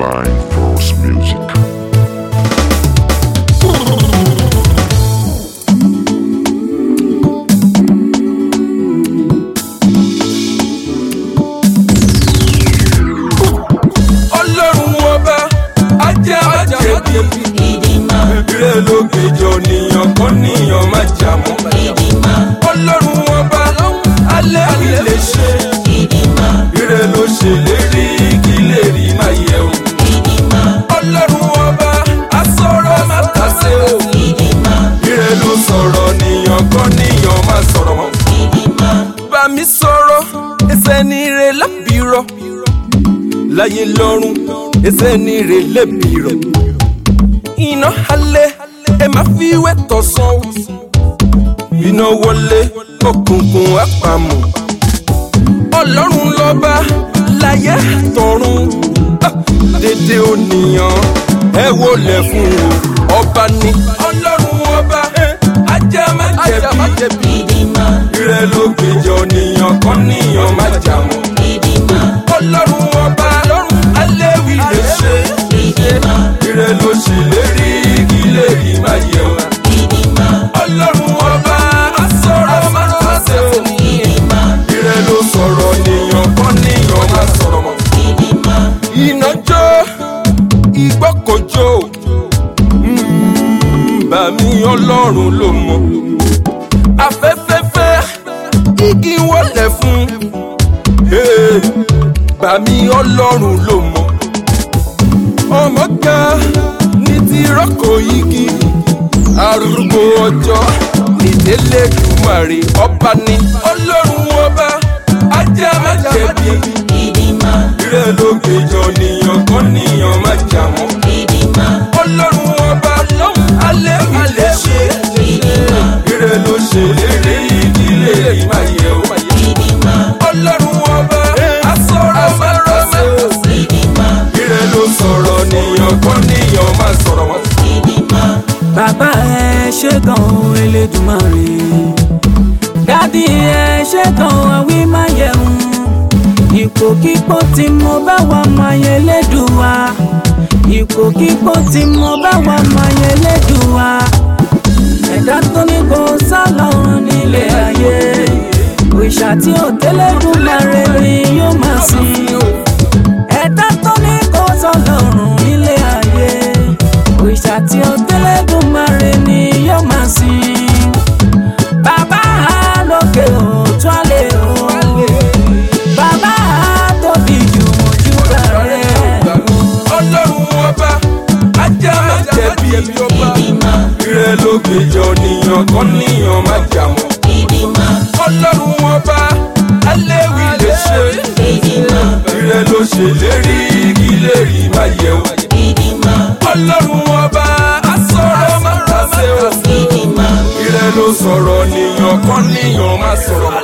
Divine Force Music. ọlọ́run ọba ajá májẹ̀bi ìrẹ́ ló gbèjọ níyàn kọ́ níyàn má jà mọ́. ọlọ́run ọba alẹ́ mi lè ṣe ìrẹ́ ló ṣèlérí kí lè rí má yẹ o. ọlọ́run ọba asọ̀rọ̀ má tàsé o. ìrẹ́ ló sọ̀rọ̀ níyàn kọ́ níyàn má sọ̀rọ̀ mọ́. bá mi sọ̀rọ̀ ẹsẹ̀ ní ire lábìrọ̀ láyé lọ́rùn ẹsẹ̀ ní ire lẹ́bìrọ̀ iná alẹ́ ẹ má fi wẹ́ tọ̀sán o iná wọlé òkùnkùn àpamọ́ ọlọ́run lọ́ba láyé tọ̀run Ah, dédé ònìyàn ẹ wọlé fún o ọba ni ọlọ́run ọba ajá má jẹ̀bi ìrẹ́ ló gbèjọ níyàn kan níyàn má jà mọ́ ọlọ́run ọba alẹ́ wí lè ṣe ìrẹ́ ló ṣèlérí kí lè rí má yẹ o. ọlọ́run ọba asọ̀rọ̀ má tàsé o. ìrẹ́ ló sọ̀rọ̀ níyàn kan níyàn má sọ̀rọ̀ mọ́. iná jó igbó kò jó Mm, bá mi ọlọ́run ló mọ̀. afẹ́fẹ́fẹ́ igi wọlé fún. Hey, bá mi ọlọ́run ló mọ̀ ọmọ ga ní ti rọ́kò igi arúgbó ọjọ́ nídélé dùmarè ọba ní ọlọ́run ọba ajá má jẹ̀bi ìrẹ́ ló gbèjọ níyàn kan níyàn má jà mọ́ ọlọ́run ọba lọ́hùn alẹ́ mi lè ṣe ìrẹ́ ló ṣèlérí kí lè rí má yẹ o ọlọ́run ọba asọ̀rọ̀ má rọ́ṣẹ́ o ìrẹ́ ló sọ̀rọ̀ níyàn kan níyàn má sọ̀rọ̀ mọ́. bàbá ẹ ṣe gan elédùmarè dádì ẹ ṣe gan àwí máa yẹun ipòkípò tí mo bá wà máa yẹ lédùwà ipòkípò tí mo bá wà máa yẹ lédùwà ẹ̀dá tó ní kò sálọ̀run nílé ayé òrìṣà tí ò tẹ́lẹ̀dùmarè ni yóò máa sìn ẹ̀dá tó ní kò sálọ̀run nílé ayé òrìṣà tí ó tẹ́lẹ̀dùmarè ni yóò máa sìn. bàbá lókè òtún àlè o bàbá tóbi jù ojú rẹ̀. ọlọ́run ọba ajá má jẹ̀bi ìrẹ́ ló gbèjọ níyàn kan níyàn má jà mọ́. ọlọ́run ọba alẹ́ wí lè ṣe ìrẹ́ ló ṣèlérí kí lè rí má yẹ o. ọlọ́run ọba asọ̀rọ̀ má tàsé o. ìrẹ́ ló sọ̀rọ̀ níyàn kan níyàn má sọ̀rọ̀ mọ́.